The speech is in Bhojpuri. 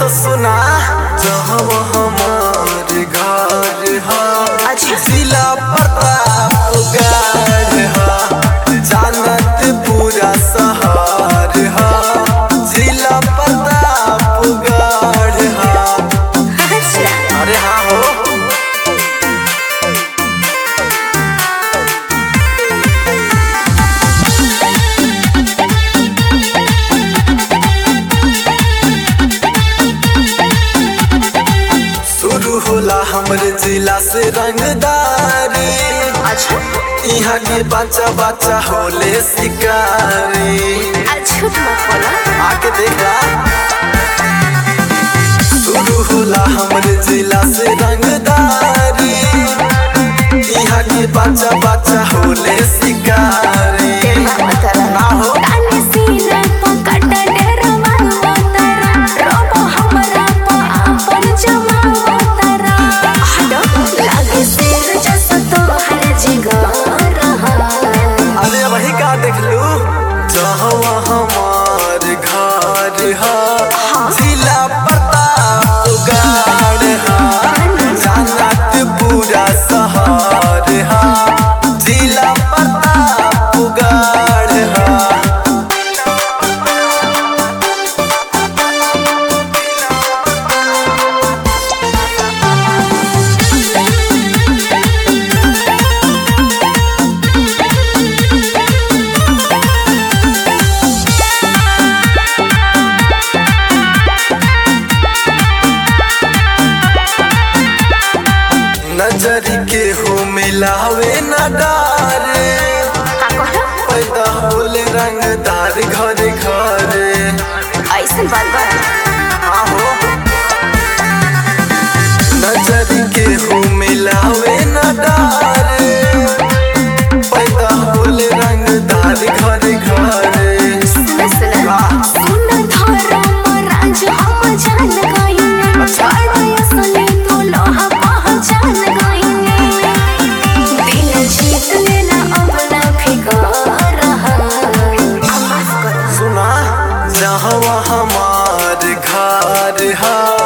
सुना जहाँ हमार घर हा अच्छा। जिला प्रतापगढ़ हा जानत पूरा शहर हा जिला प्रतापगढ़ हा अच्छा अरे हाँ हो शुरू होला हमरे जिला से रंगदारी अच्छा यहाँ के बच्चा बच्चा होले शिकारी अच्छा मत बोला आके देखा शुरू होला हमरे जिला से रंगदारी यहाँ के बच्चा बच्चा होले शिकारी ना हो ताने सीने पकड़ डेरवा तारा रोबो हमरा पा अपन जमा तारा हडो लागे सिर जस तो हर जिगर रहा अरे वही का देख लू जहाँ हमार घर हा जिला प्रतापगढ़ हा जानत पूरा शहर हा जिला प्रतापगढ़ हा नजरी के हो मिलावे न डारे का कहलो पैदा होले रंगदार घर घर ऐसन बात बा आहो नजरी के हो मिलावे न डारे पैदा होले रंगदार घर घर सुन सुन सुन धर्म राज हम जान गइने बड़ा असली तो लोहा पहचान गइने दिल जीत लेना अब ना फिकर रहा अब माफ करो सुना जहाँ हमार घर हा